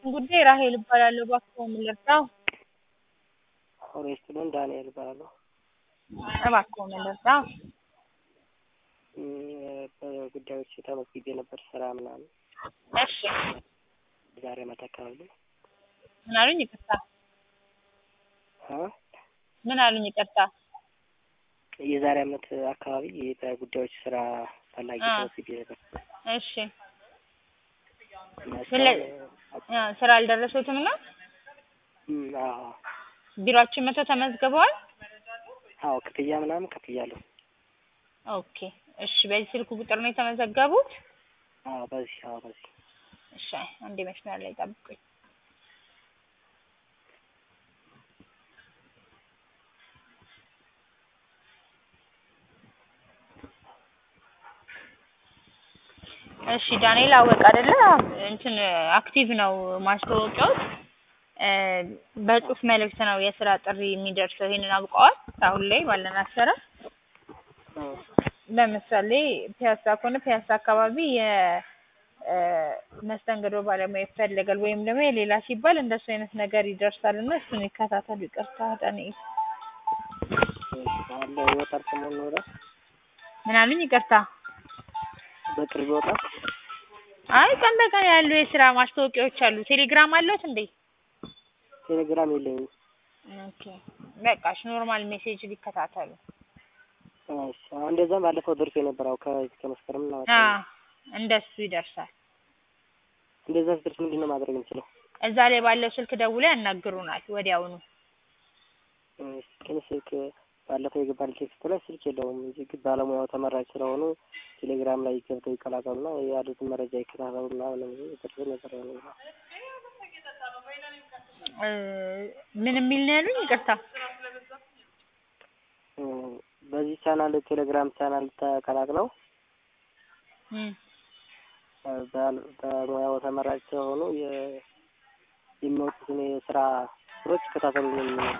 ጉዳይ ራሄል እባላለሁ። እባክዎ ምን ልርዳው? ሬስቶራንት ዳንኤል እባላለሁ። እባክዎ ምን ልርዳው? እም፣ በጉዳዮች ተመዝግቤ ነበር ስራ ምናምን እሺ ዛሬ ማታ አካባቢ ምን አሉኝ? ይቅርታ አ ምን አሉኝ? ይቅርታ የዛሬ አመት አካባቢ በጉዳዮች ስራ ፈላጊ አ ተመዝግቤ ነበር እሺ እና ስለ እስካሁን አ ስራ አልደረሱትም ነው? እም፣ አዎ ቢሮአችን መጥተው ተመዝግበዋል? አዎ ክፍያ ምናምን ከፍያለሁ። ኦኬ እሺ በዚህ ስልክ ቁጥር ነው የተመዘገቡት? አዎ በዚህ አዎ በዚህ እሺ አንዴ መስመር ላይ ጠብቁኝ። እሺ ዳንኤል አወቀ አይደለ? እንትን አክቲቭ ነው ማስታወቂያው። እ በጽሁፍ መልእክት ነው የስራ ጥሪ የሚደርሰው። ይሄንን አውቀዋል? አሁን ላይ ባለን አሰራር አዎ ለምሳሌ ፒያሳ ከሆነ ፒያሳ አካባቢ የ እ መስተንግዶ ባለሙያ ይፈልጋል ወይም ደግሞ የሌላ ሲባል እንደሱ አይነት ነገር ይደርሳል እና እሱን ይከታተሉ። ይቅርታ ዳንኤል። እሺ አለ ይወጣል ሰሞኑን ወደ ምን አሉኝ? ይቅርታ በቅርብ ይወጣል። አይ ቀን በቀን ያሉ የስራ ማስታወቂያዎች አሉ። ቴሌግራም አለዎት እንዴ? ቴሌግራም የለኝም። ኦኬ በቃ እሺ ኖርማል ሜሴጅ ሊከታተሉ። እሺ አሁን እንደዛም ባለፈው ደርሶ ነበር። አዎ ከዚህ ከመስከረም እና አ እንደሱ ይደርሳል። እንደዛ ሲደርስ ምንድን ነው ማድረግ የምችለው? እዛ ላይ ባለው ስልክ ደውለው ያናግሩናል ወዲያውኑ። እሺ ግን ስልክ ባለፈው የገባል ቴክስት ላይ ስልክ የለውም እንጂ ግን ባለሙያው ተመራጭ ስለሆኑ ቴሌግራም ላይ ገብተው ይቀላቀሉና ያሉትን መረጃ ይከታተሉና ምንም ደርሶ ነበር ያለው። እ ምን የሚል ነው ያሉኝ? ይቅርታ እም፣ በዚህ ቻናል ቴሌግራም ቻናል ተቀላቅለው እም እ ባል- በሙያው ተመራጭ ስለሆኑ የ- የሚወጡትን የስራ ስሮች ይከታተሉ ነው የሚለው።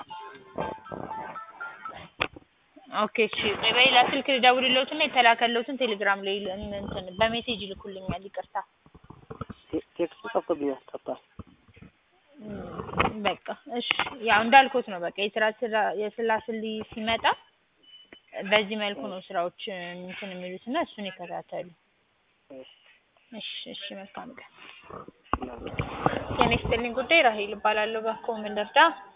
ኦኬ እሺ ቆይ በሌላ ስልክ ልደውልልዎትና የተላከልዎትን ቴሌግራም ላይ ል- እንትን በሜሴጅ ይልኩልኛል። ይቅርታ ቴ- ቴክስቱ ጠፍቶብኛል ጠፍቷል። እም፣ በቃ እሺ ያው እንዳልኩት ነው። በቃ የስራ ስራ የስራ ስሊ ሲመጣ በዚህ መልኩ ነው ስራዎች እንትን የሚሉት እና እሱን ይከታተሉ። እሺ እሺ እሺ መልካም ቀን። ምናምን ጤና ይስጥልኝ ጉዳይ ራሄል እባላለሁ። እባክዎ ምን ልርዳ?